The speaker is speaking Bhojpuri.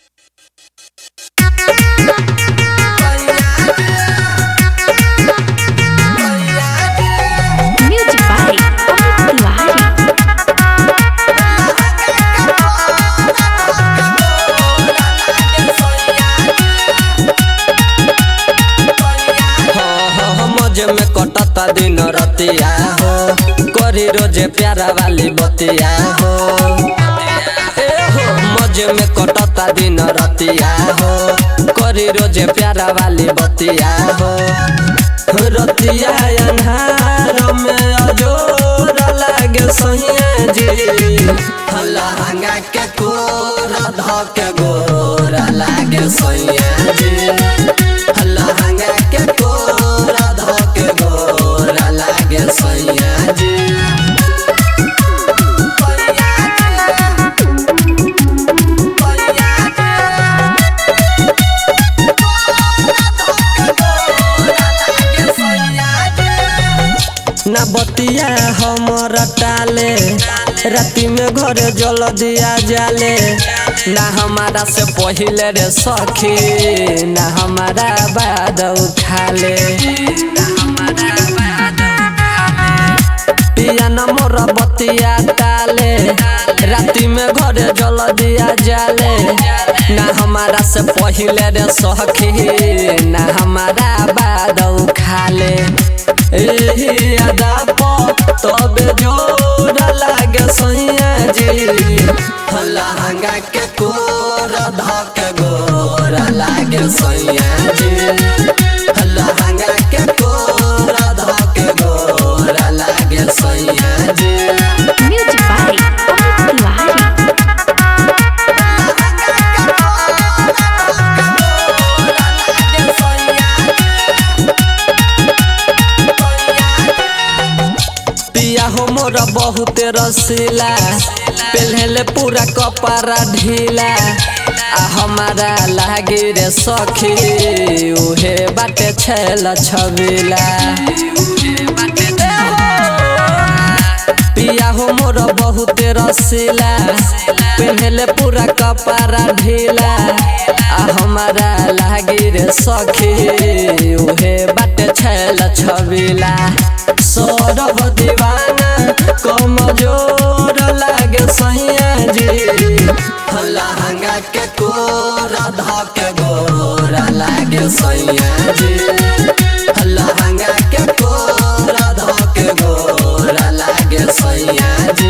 Music by Amit Tiwari. मजे में कटता दिन रतिया हो करी रोजे प्यारा वाली बतिया हो ए हो मजे में कटता दिन रतिया हो करी रोजे प्यारा वाली बतिया हो रतिया अन्हार में अजोर लागे सैया जी लहंगा के कोर धके गोर लागे सैया जी लहंगा के कोर धके गोर लागे सैया जी ना बतिया हमर टाले राति में घर जल दिया जाले ना हमारा से पहिले रे सखी ना हमारा बाद उठाले पिया न मोर बतिया टाले राति में घर जल दिया जाले ना हमारा से पहिले रे सखी ना हमारा बाद उखाले एही अदा प तबे जोर लागे सैया जी लहंगा के कोर धक गोर लागे सैया जी लहंगा के कोर धक गोर लागे सैया जी Music by Amit Tiwari. पिया हो मोर बहुत रसीला पहले पूरा कपड़ा ढीला आ हमारा लागे रे सखी उहे बाटे छेल छबिला पिया हो मोर बहुत रसीला पहले पूरा कपड़ा ढीला आ हमारा लागे रे सखी उहे बाटे छेल छबिला सौरभ दीवाना कमजोर लागे सैया जी लहंगा के कोर धके गोर लागे सैया जी लहंगा के कोर धके गोर लागे सैया जी